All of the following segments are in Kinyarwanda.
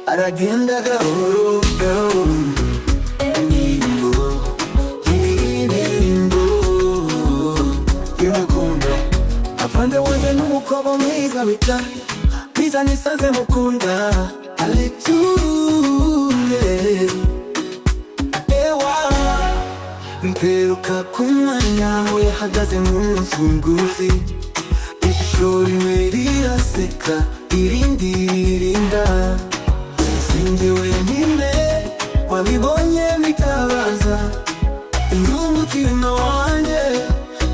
baragendaga buhoro buhoro indirimbo indirimbo y'urukundo afande wanjye n'umukobwa mwiza bita mwiza nisanze mukunda aleture ewa mperuka ku mwanya we yahagaze mu mfunguzi ishuri we riraseka irindi ririnda sinjye wenyine wabibonye bitabaza indungukirino wanjye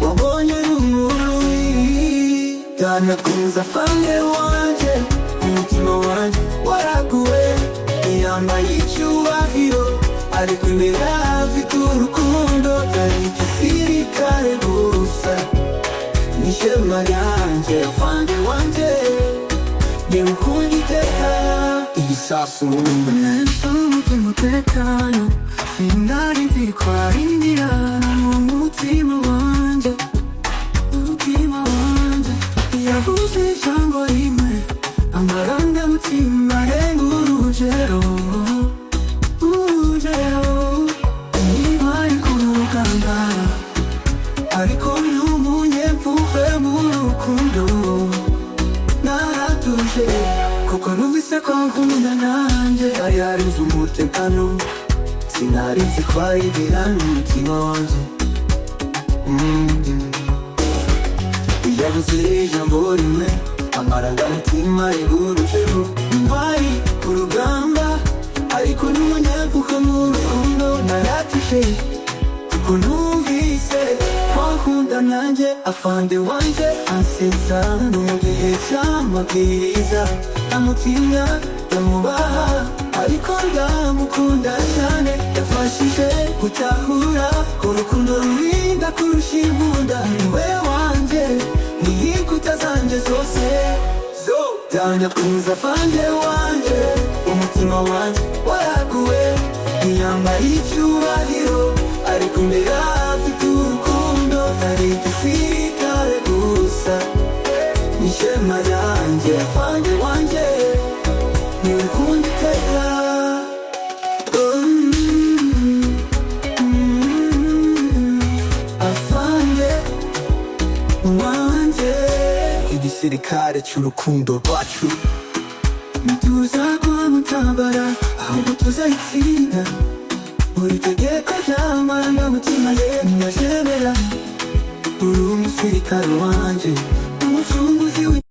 wabonye n'umururi yanakunza fange wanjye umutima wanjye waraguwe ntiyambaye icyubahiro ariko imbere afite urukundo ari igisirikare gusa n'ishema ryanjye fange wanjye nimukunde iteka igisasu neza umutima utekana sinari nzi ko ari inzira mu mutima wanjye umutima wanjye yavuze ijambo rimwe amarangamutima arenga urugero urugero niba ari kurugangara ariko ni umunyempuhwe mu rukundo naratuje kuko numvise ko nkunda nanjye yari yarinze umutekano sinari nzi ko arigira n'umutima wanjye yavuze ijambo rimwe amarangamutima rigurutseho ntwari ku rugamba ariko n'umunyakuko mu rukundo naratije kuko numvise wakunda nanjye afande wanjye ansetsa no mu gihe cy'amabwiriza amutinya ndamubaha ariko ndamukunda cyane yafashije gutahura ko urukundo rurinda kurusha imbunda niwe wanjye n'inkuta zanjye zose ndanyakunza afande wanjye umutima wanjye waraguwe ntiyambaye icyubahiro ariko imbere afite urukundo ari igisirikare gusa n'ishema ryanjye wanjye wanjye ni urukundo iteka Mm, mm, afande wanjye igisirikare cy'urukundo rwacu ntituzagwa mu ntambara ahubwo tuzayitsinda buri tegeko ry'amarangamutima ye ntiyashemera uri umusirikare wanjye umucunguzi w'i-